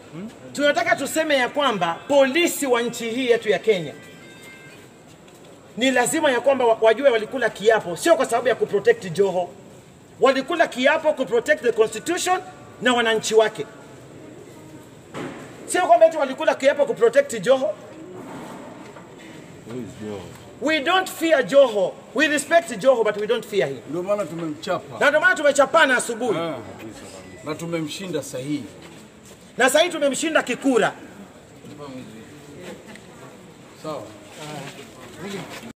tunataka tuseme ya kwamba polisi wa nchi hii yetu ya Kenya ni lazima ya kwamba wa- wajue walikula kiapo, sio kwa sababu ya kuprotect Joho, walikula kiapo kuprotect the constitution na wananchi wake, sio kwamba eti walikula kiapo kuprotect Joho. We don't fear Joho. We respect Joho but we don't fear him. Ndio maana tumemchapa Na ndio maana tumechapana asubuhi. Ah, na tumemshinda sahihi. Na sasa hivi tumemshinda kikura. Sawa.